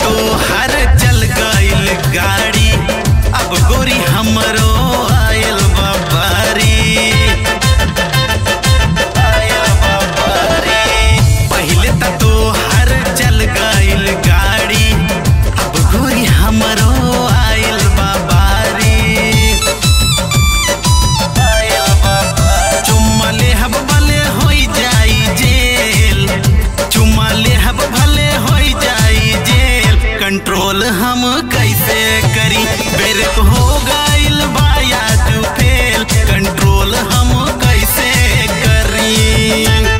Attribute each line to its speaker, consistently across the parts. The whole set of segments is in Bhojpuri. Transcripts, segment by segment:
Speaker 1: तो हर चल गइल गाड़ी अब गोरी हमरो आयल बाबारी आयल बाबारी पहिले त तो हर चल गइल गाड़ी अब गोरी हमरो आयल बाबारी आयल बाबारी चुम्मा लेहब भले होई जाई जेल चुम्मा लेहब भले होई जाई जेल कंट्रोल हम कैसे करी बेरक हो गइल बाया तू फेल कंट्रोल हम कैसे करी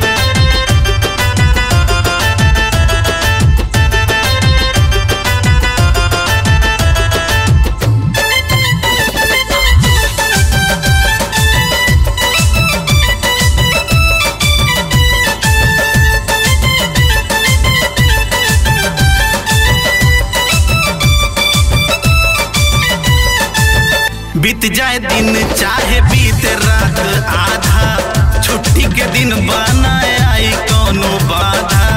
Speaker 1: बीत जाए दिन चाहे बीत रात आधा छुट्टी के दिन बनाए आई कोनो बाधा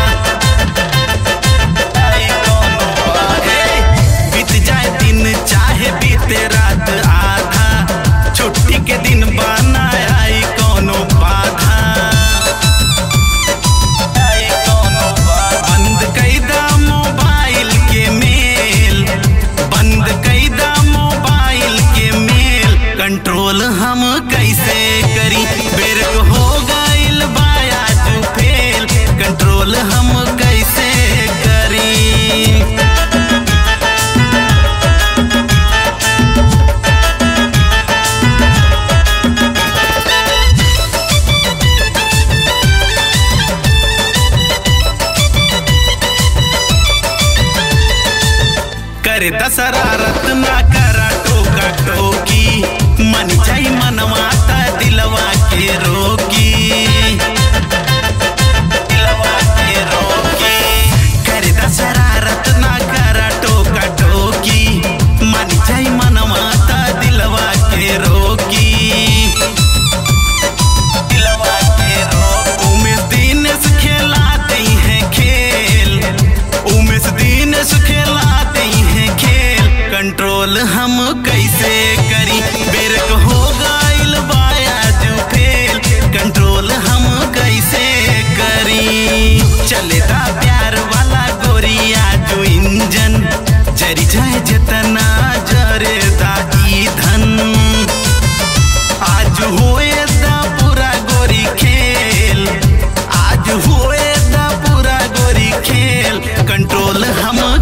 Speaker 1: आई कोनो बाधा। बीत जाए दिन चाहे बीत रात आधा छुट्टी के दिन बनाए आई कोनो बाधा आई कोनो बाधा। बंद कैदा मोबाइल के मेल बंद कैदा मोबाइल के मेल कंट्रोल हम कैसे करी बेरक हो गइल बाया तू फेल कंट्रोल हम कैसे करी करे दशरारत ना करा टोका टोकी मन जाई मनवाता दिलवा के रोकी दिलवा के रोकी करे दशरारत ना करा टोका टोकी मन जाई मनवाता दिलवा के रोकी दिलवा के रोकी उमेश दिनेश खेलाते हैं खेल उमेश दिनेश खेलाते हैं खेल कंट्रोल हम कैसे करी बेरक हो गइल बाया जो फेल कंट्रोल हम कैसे करी चलेदा प्यार वाला गोरिया जो इंजन जरी जाए जितना जरेदा ईधन आज हुए दा पूरा गोरी खेल आज हुए दा पूरा गोरी खेल कंट्रोल हम